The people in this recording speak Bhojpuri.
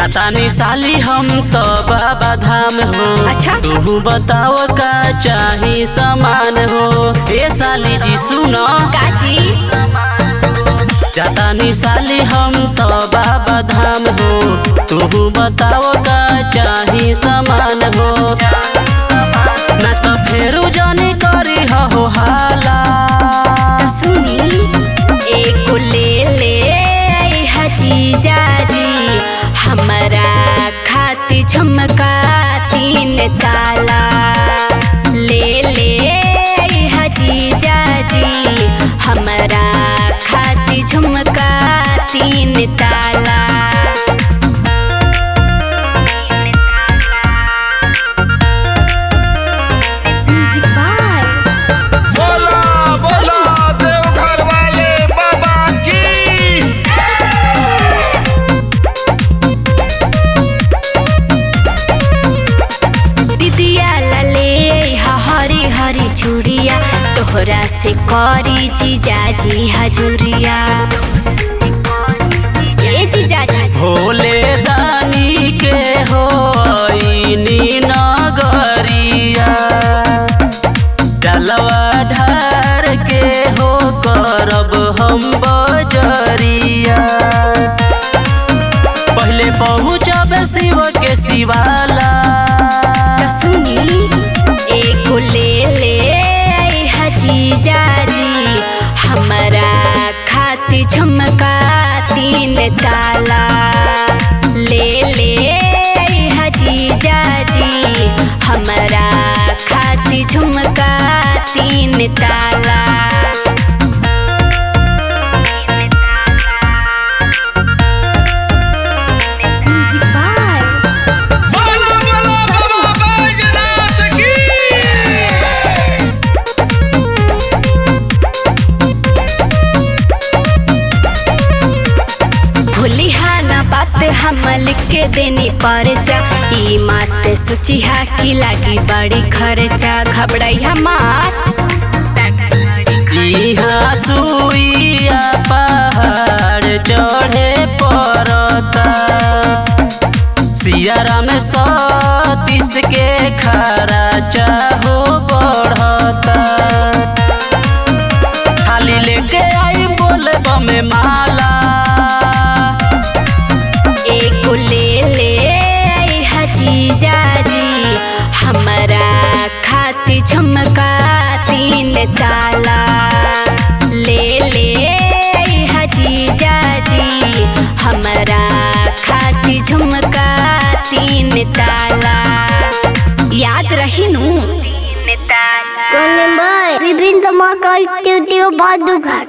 जातानी साली हम तो बाबा धाम हो अच्छा। तू बताओ का चाही सामान हो ए साली जी सुनो काजी जातानी साली हम तो बाबा धाम हो तू बताओ का चाही सामान हो ना तो फेरू जानी करी हो हाला त सुनी एक ले ले हजीजा जी हमारा खाती झुमका तीन ताला ले ले हजीजा जी हमारा खाती झुमका तीन ताला बाय बोला बोला देवघर वाले बाबा की दिदिया लले हा हरी हरी चूड़िया तोहरा से करी जीजाजी हजूरिया ए जीजाजी भोले दानी के हो नी नगरिया डलवा ढार के हो करब हम बजरिया पहले पहुँचब शिव के शिवाला त सुनी एक ले ले हजीजाजी हमारा खाती झुमका तीन ताला ले ले हजीजाजी हमारा खाती झुमका तीन ताला बाय बोला बोला बाबा बैजनाथ की भूलिहा ना बात हम लिख के देनी परचा ई मात सोचिहा की लागी बड़ी खर्चा घबराइहा मात इहाँ सुइया पहाड़ चढ़े पड़ता सियारा में सतीश के खरा चाहो बढ़ता खाली लेके आई बोले में माला एक ले ले हजीजा जी हमारा खाती झुमका तीन ताला ले ले हजीजा जी हमारा खाती झुमका तीन ताला याद रही नू तीन ताला Con em ơi, Bibin tama kal tiu tiu badu ghat.